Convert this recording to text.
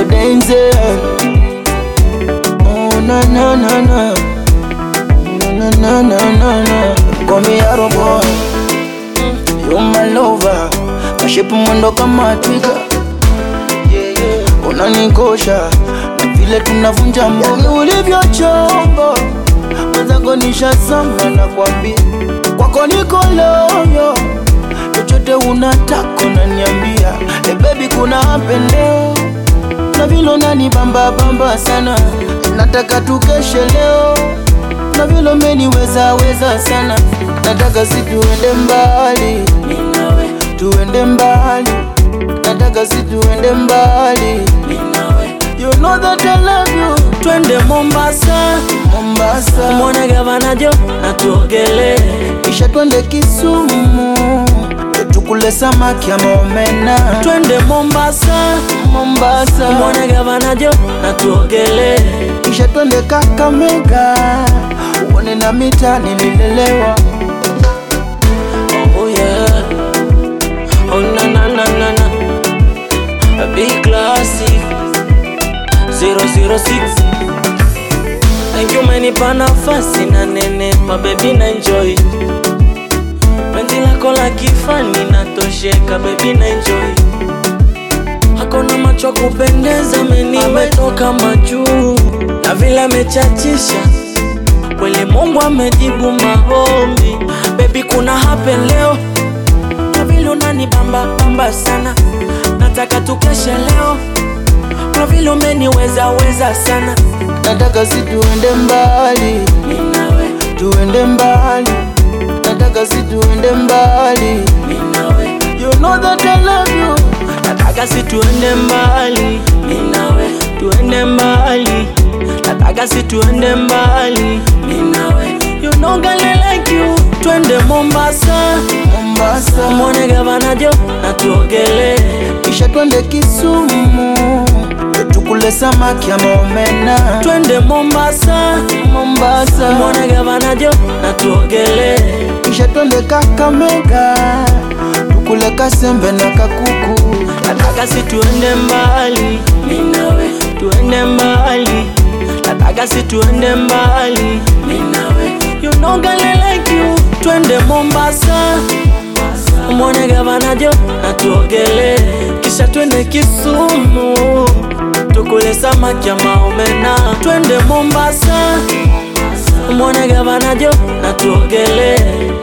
Denzel. Oh na na na na, na na na na na. Call me Arrow boy, you my lover. Kashipu mwendo kama twiga, yeah, yeah. Unanikosha na vile tunavunja mboga ulivyo chombo mwenzangu nishazama na kwambia kwako niko loyo chochote unataka unaniambia hey baby kuna apendeo na vile unanibamba bamba sana nataka tukeshe leo na vile umeniweza weza sana nataka si tuende mbali tuende mbali nataka si tuende mbali you know that I love you twende Mombasa, Mombasa mwone gavana Jo na tuogelee. kisha twende Kisumu tukule samaki ama omena Twende Mombasa, Mombasa mwone gavana Jo na tuogelee. kisha twende Kakamega uone na mita nililelewa Oh yeah, oh na na na na na, a big classic 006 Thank you umenipa nafasi na nene pa baby na enjoy penzi lako la kifani natosheka baby na enjoy hakuna macho kupendeza meni ametoka majuu na vile amechachisha kweli Mungu amejibu maombi baby kuna happen leo na vile unanibamba bamba sana nataka tukeshe leo kwa vile umeniweza weza sana nataka si tuende mbali mimi nawe tuende mbali nataka si tuende mbali mimi nawe you know that I love you nataka si tuende mbali mimi nawe tuende mbali nataka si tuende mbali mimi nawe you know girl I like you twende Mombasa Mombasa mwone gavana Jo na tuogelee kisha twende Kisumu tukule samaki ama omena twende Mombasa Mombasa mwone gavana Jo na tuogelee kisha twende Kakamega tukule kasembe na kakuku nataka si tuende mbali mimi nawe tuende mbali nataka si tuende mbali mimi nawe you know girl I like you twende Mombasa mwone gavana Jo na tuogelee kisha twende Kisumu tukule samaki ya maomena twende Mombasa mwone gavana Jo na tuogelee